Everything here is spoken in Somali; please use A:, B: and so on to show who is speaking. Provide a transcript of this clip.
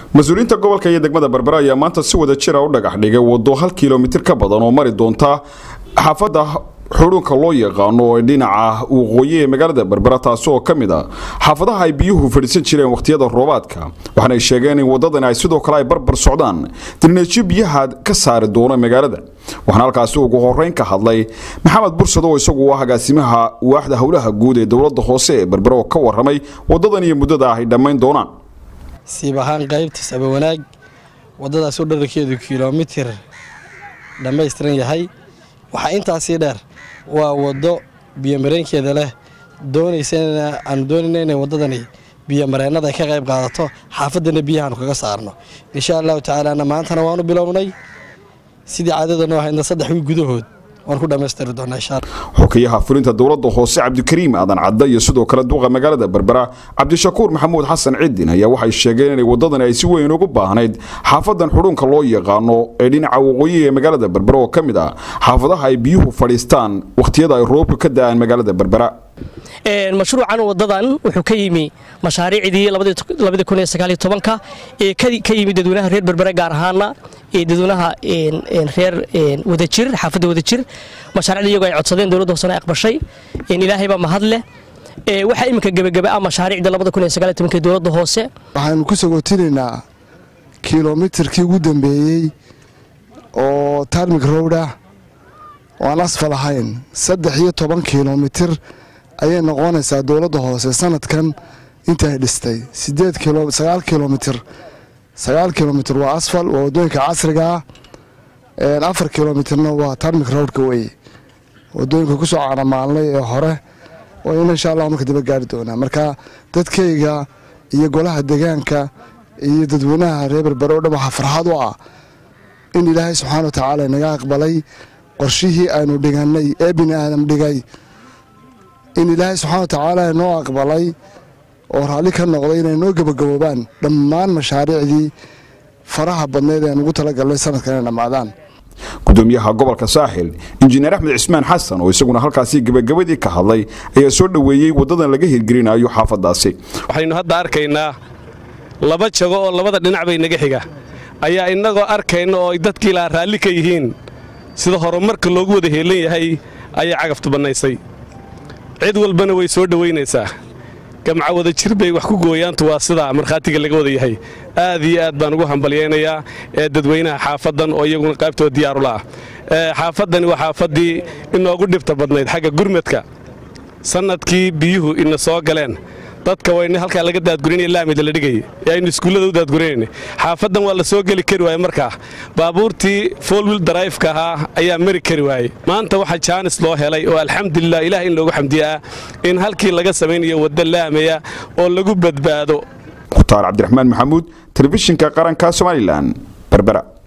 A: mas-uuliyiinta gobolka iyo degmada berbera ayaa maanta si wada jira u dhagax dhigay wado hal kilomitir ka badan oo mari doonta xaafadda xudhuunka loo yaqaano ee dhinaca waqooyi ee magaalada berbera taasi oo ka mid a xaafadaha ay biyuhu fadhiisan jireen wakhtiyada roobaadka waxaana ay sheegeen in wadadani ay sidoo kale ay barbar socdaan dirneejo biyaha ka saari doona magaalada waxaana halkaasi ugu horeyn ka hadlay maxamed bursad oo isagu ah agaasimaha waaxda howlaha guud ee dowlada hoose ee berbera oo ka waramay wadadan iyo muddada ay dhammayn doonaan
B: siib ahaan qaybta sabawanaag wadadaas oo dherarkeedu kilomitir dhammaystiran yahay waxaa intaasii dheer waa waddo biyomareenkeeda leh doonaysana aanu doonayna inay waddadani biyomareennada ay ka qayb qaadato xaafaddana biyahaanu kaga saarno insha allahu tacaalaana maantana waanu bilownay sidii caadada noo ahaydna saddex wiil gudahood waan ku dhammaystiri doonaa insha allah
A: xukiyaha fulinta dowladda hoose cabdikariim aadan cadda iyo sidoo kale duqa magaalada berbera cabdishakuur maxamuud xasan cidin ayaa waxay sheegeen inay wadadani ay si weyn ugu baahnayd xaafadan xudhuunka loo yaqaano ee dhinaca waqooyi ee magaalada berbera oo ka mid ah xaafadaha ay biyuhu fadhiistaan wakhtiyada ay roobka ka da-aan magaalada berbera
C: mashruucan wadadan wuxuu ka yimi mashaariicdii ka ee ka yimi dadweynaha reer berbere gaar ahaana dadweynaha reer wadajir xaafadda wadajir mashaariicda iyagoo ay codsadeen dowladda hoosena ay aqbashay ilaahay baa mahad leh waxaa iminka gebagaba ah mashaariicda ee dowladda hoose
D: waxaanu ku sagootinaynaa kilomitirkii ugu dambeeyey oo tarmik rowd ah oo aan asfal ahayn saddex iyo toban kilomitir ayay noqonaysaa dowladda hoose sanadkan intaay dhistay sideed sagaal kilomitir sagaal kilomitir waa asfal waa wadooyinka casriga ah afar kilomitirna waa tarmik rowdka weye wadooyinka kusoo caanamaalnay ee hore wayna insha allah marka daba gaari doonaa marka dadkayga iyo golaha degaanka iyo dadweynaha reer berbere o dhan waxaa farxad u ah in ilaahay subxaana wa tacaala naga aqbalay qorshihii aynu dhigannay ee bini aadam dhigay in ilaahay subxana wa tacaala noo aqbalay oo raalli ka noqday inay noo gebagaboobaan dhammaan mashaariicdii faraha badneed ee aan ugu talagalnay sanadkan inay dhammaadaan
A: gudoomiyaha gobolka saaxil injineer axmed cismaan xasan oo isaguna halkaasi gebagabadii ka hadlay ayaa soo dhoweeyey wadadan laga hirgelinayo xaafadaasi
E: waxaynu hadda arkaynaa laba jago oo labada dhinac bay naga xiga ayaa innagoo arkayna oo ay dadkii lahaa raalli ka yihiin sida horumarka loogu wada heelan yahay ayay cagaftu bannaysay cid walbana way soo dhowaynaysaa gamca wada jir bay wax ku gooyaantu waa sidaa markhaatiga laga wada yahay aad iyo aad baan ugu hambalyaynayaa ee dadweynaha xaafaddan oo iyaguna qaybtooda diyaarulaah xaafaddani waa xaafaddii inoogu dhibta badnayd xagga gurmadka sannadkii biyuhu ina soo galeen dadka wayna halkaa laga daadgurinaya laamida la dhigay ee aynu iskuullada u daadgurinayna xaafaddan waa la soo geli kari waaye markaa baabuurtii foolwil darayfka ahaa ayaa mari kari waayey maanta waxaa jaanis loo helay oo alxamdulilah ilaah in loogu xamdiyaa in halkii laga samaynayo wadda laamaya oo lagu badbaado
A: mukhtaar cabdiraxmaan maxamuud telefishinka qaranka somalilan berbera